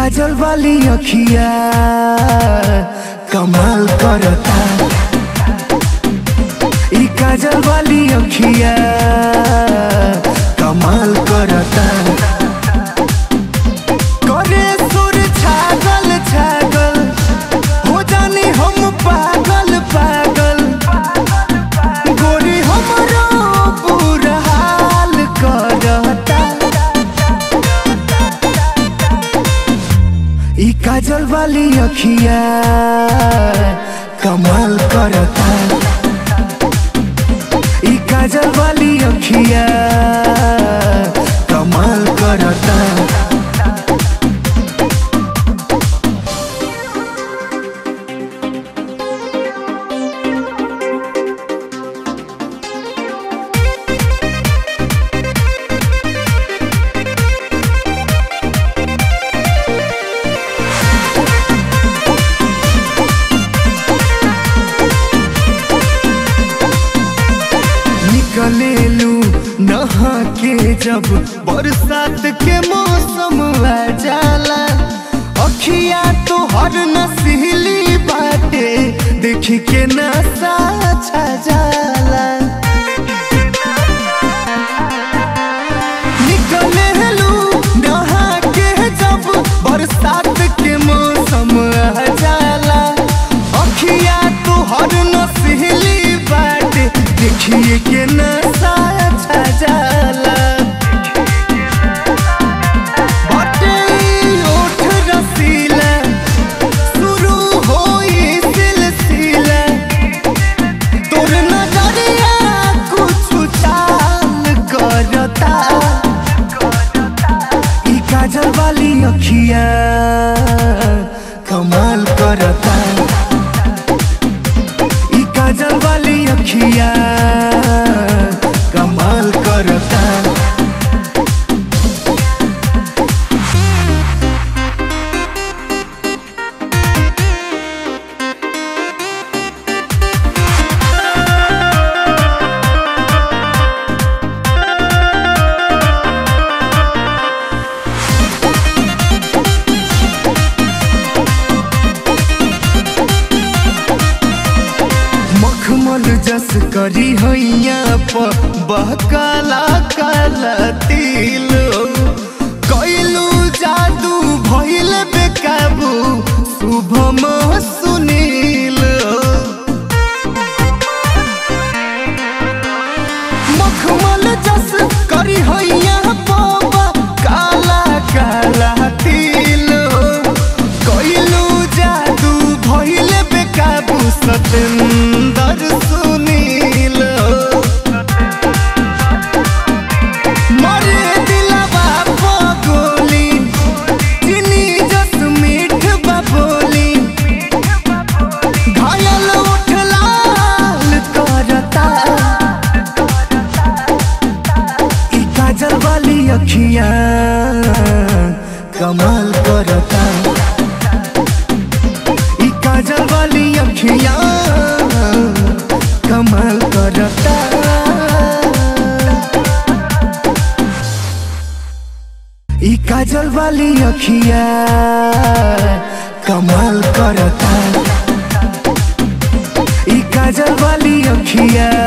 काजल वाली अखिया कमाल करता ई काजल वाली अखिया कमाल करता करे सुर छागल छागल हो जानी हम पागल पागल गोरी हमरो बुरा हाल करता ई काजल वाली अखिया कमाल करता ई काजल वाली अखिया कमाल करता निकलेलू नहा के जब बरसात के मौसम आ जाला अखिया तो हर नसीली बाटे देख के नशा छा जाला निकलेलू नहा के जब बरसात के मौसम आ जाला अखिया तो हर नसीली बाटे देखिए के नशा छा जाला बाटे ओठ रसीला शुरू होई सिलसिला तोर नजरिया कुछ चाल करता ई काजल वाली अखिया कमाल करता ई काजल वाली अखिया कमाल करता मखमल जस करी हैया प बहकाला काला तिल कैलू जादू भइल बेकाबू शुभम सुनील मखमल जस करी हैया प काला काला तिल कैलू जादू भइल बेकाबू सतेंदर सुनील मरे दिलवा पगोली चिनी जस मीठ बबोली घायल उठ लाल करता ई काजल वाली अखिया कमाल करता ई काजल वाली अखिया कमाल करता ई काजल वाली अखिया कमाल करता ई काजल वाली अखिया